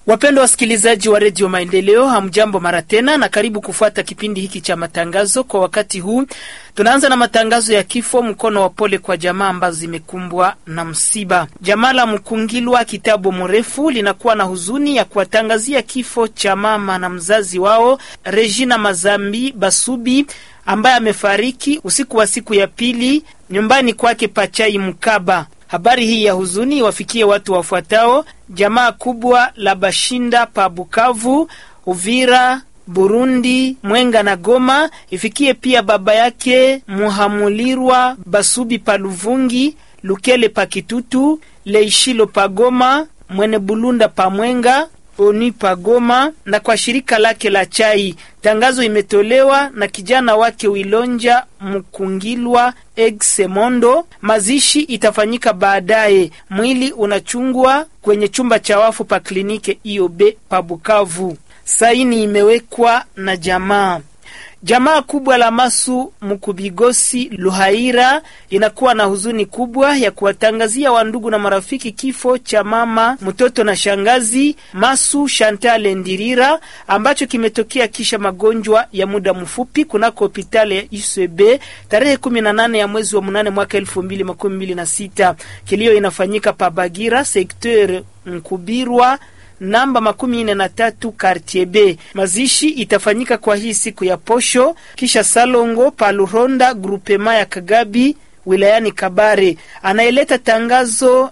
Wapendwa wasikilizaji wa redio Maendeleo, hamjambo mara tena na karibu kufuata kipindi hiki cha matangazo. Kwa wakati huu tunaanza na matangazo ya kifo, mkono wa pole kwa jamaa ambazo zimekumbwa na msiba. Jamaa la Mkungilwa kitabu mrefu linakuwa na huzuni ya kuwatangazia kifo cha mama na mzazi wao Regina Mazambi Basubi ambaye amefariki usiku wa siku ya pili nyumbani kwake Pachai Mkaba. Habari hii ya huzuni wafikie watu wafuatao: jamaa kubwa la Bashinda pa Bukavu, Uvira, Burundi, Mwenga na Goma. Ifikie pia baba yake Muhamulirwa Basubi pa Luvungi, Lukele pa Kitutu, Leishilo pa Goma, Mwene Bulunda pa Mwenga Oni Pagoma na kwa shirika lake la chai. Tangazo imetolewa na kijana wake Wilonja Mkungilwa Egsemondo. Mazishi itafanyika baadaye. Mwili unachungwa kwenye chumba cha wafu pa klinike IOB pa Bukavu. Saini imewekwa na jamaa Jamaa kubwa la Masu Mkubigosi Luhaira inakuwa na huzuni kubwa ya kuwatangazia wandugu na marafiki kifo cha mama mtoto na shangazi Masu Shantale Ndirira ambacho kimetokea kisha magonjwa ya muda mfupi kunako hospitali ya UCB tarehe 18 ya mwezi wa mnane mwaka 2026. Kilio inafanyika pa Bagira sekteur Nkubirwa namba makumi nne na tatu Kartier B. Mazishi itafanyika kwa hii siku ya posho kisha Salongo Paluronda grupema ya Kagabi wilayani Kabare. Anayeleta tangazo